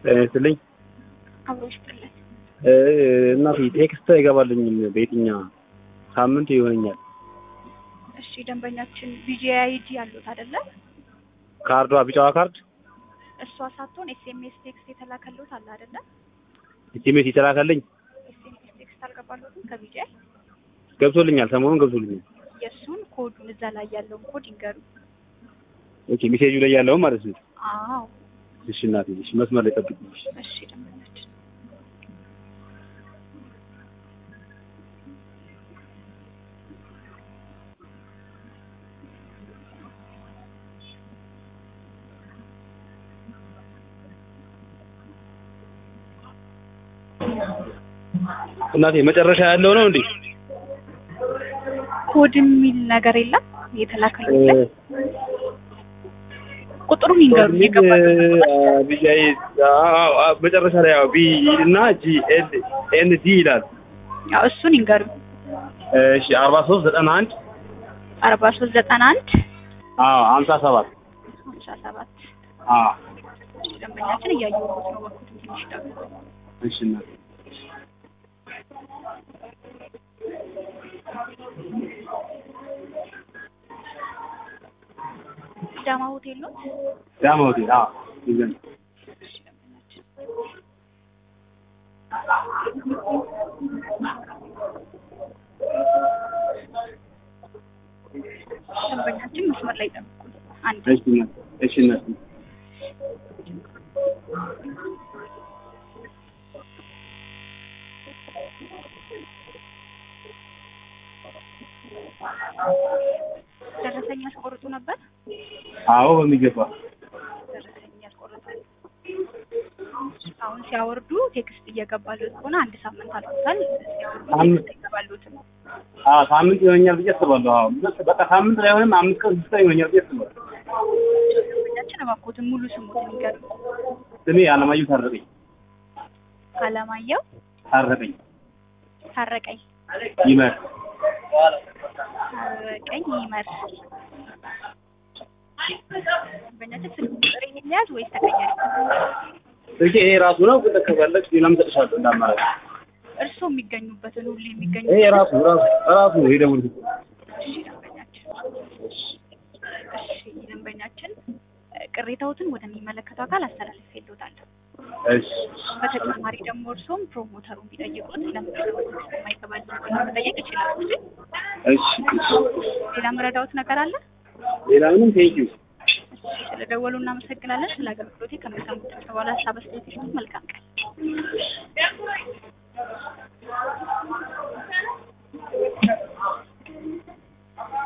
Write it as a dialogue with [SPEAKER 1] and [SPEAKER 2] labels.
[SPEAKER 1] ጤና ይስጥልኝ።
[SPEAKER 2] አብሮ ይስጥልን።
[SPEAKER 1] እናቴ ቴክስት አይገባልኝም በየትኛ ሳምንት ይሆነኛል።
[SPEAKER 2] እሺ ደንበኛችን ቪጂአይዲ ያሉት አይደለ?
[SPEAKER 1] ካርዷ ቢጫዋ ካርድ
[SPEAKER 2] እሷ ሳትሆን ኤስኤምኤስ ቴክስት የተላከሉት አለ አይደለ?
[SPEAKER 1] ኢቲሜት የተላከልኝ
[SPEAKER 2] ኤስኤምኤስ ቴክስት አልገባሉትም ከቪጂአይ
[SPEAKER 1] ገብቶልኛል። ሰሞኑን ገብቶልኛል።
[SPEAKER 2] የእሱን ኮዱን እዛ ላይ ያለውን ኮድ ይንገሩ።
[SPEAKER 1] ኦኬ ሜሴጁ ላይ ያለውን ማለት ነው።
[SPEAKER 2] አዎ
[SPEAKER 1] እሺ እናቴ፣ እሺ መስመር ላይ ጠብቅኝ።
[SPEAKER 2] እሺ ደንበኛችን
[SPEAKER 1] እናቴ መጨረሻ ያለው ነው እንዴ?
[SPEAKER 2] ኮድ የሚል ነገር የለም የተላከሉት ላይ ቁጥሩን ይንገሩ የገባሉት
[SPEAKER 1] ቢጃይ መጨረሻ ላይ ያው ቢ እና ጂ ኤል ኤን ዲ ይላል።
[SPEAKER 2] ያው እሱን ይንገሩ
[SPEAKER 1] እሺ አርባ ሶስት ዘጠና አንድ
[SPEAKER 2] አርባ ሶስት ዘጠና አንድ
[SPEAKER 1] አዎ ሀምሳ ሰባት
[SPEAKER 2] ሀምሳ ሰባት
[SPEAKER 1] አዎ
[SPEAKER 2] እሺ ደንበኛችን እያየሁት ነው በኩል ትንሽ ደግሞ
[SPEAKER 1] እሺ እናቴ
[SPEAKER 2] ዳማ ሆቴል ነው
[SPEAKER 1] ዳማ ሆቴል አዎ ይዘን
[SPEAKER 2] እሺ ደንበኛችን ደንበኛችን መስመር ላይ ጠብቁ አንድ
[SPEAKER 1] እሺ እናቴ እሺ እናቴ
[SPEAKER 2] ደረሰኝ ያስቆርጡ ነበር
[SPEAKER 1] አዎ በሚገባ
[SPEAKER 2] ደረሰኝ ያስቆርጣል አሁን ሲያወርዱ ቴክስት እየገባሉት ከሆነ አንድ ሳምንት አልፎታል ሲያወርዱ
[SPEAKER 1] ሳምንት-
[SPEAKER 2] ቴክስት ይገባሉት
[SPEAKER 1] አዎ ሳምንት ይሆነኛል ብዬ አስባለሁ። አዎ በቃ ሳምንት ላይ ሆነም አምስት ቀን ስድስት ቀን ይሆነኛል ብዬ አስባለሁ።
[SPEAKER 2] ደንበኛችን እባክዎትን ሙሉ ስሙትን ይንገሩ
[SPEAKER 1] ስሜ አለማየሁ ታረቀኝ
[SPEAKER 2] አለማየሁ
[SPEAKER 1] ታረቀኝ
[SPEAKER 2] ታረቀኝ
[SPEAKER 1] ይመር
[SPEAKER 2] ታረቀኝ ይመር ደንበኛችን ስልክ ቁጥር የሚያዝ ወይስ ተቀያሪ
[SPEAKER 1] ስልኬ ይሄ ራሱ ነው። ግን ከፈለግሽ ሌላም እሰጥሻለሁ እንዳማራጭ።
[SPEAKER 2] እርስዎ የሚገኙበትን ሁሉ
[SPEAKER 1] ይሄ
[SPEAKER 2] የሚገኙበት
[SPEAKER 1] ራሱ ራሱ ራሱ ነው የደወልኩት።
[SPEAKER 2] እሺ ደንበኛችን እሺ ደንበኛችን እ፣ ቅሬታዎትን ወደሚመለከተው አካል አስተላልፌልዎታለሁ
[SPEAKER 1] እሺ
[SPEAKER 2] በተጨማሪ ደግሞ እርስዎም ፕሮሞተሩን ቢጠይቁት ለምንድን ነው ቴክስት የማይገባልኝ ብለው መጠየቅ ይችላሉ እንጂ
[SPEAKER 1] እሺ እሺ።
[SPEAKER 2] ሌላ መረዳዎት ነገር አለ
[SPEAKER 1] ሌላ ምንም ቴንኪው።
[SPEAKER 2] ስለደወሉ እናመሰግናለን ስለ አገልግሎቴ ከሚሰሙት በኋላ ሀሳብ አስተያየት ይስጡ መልካም ቀን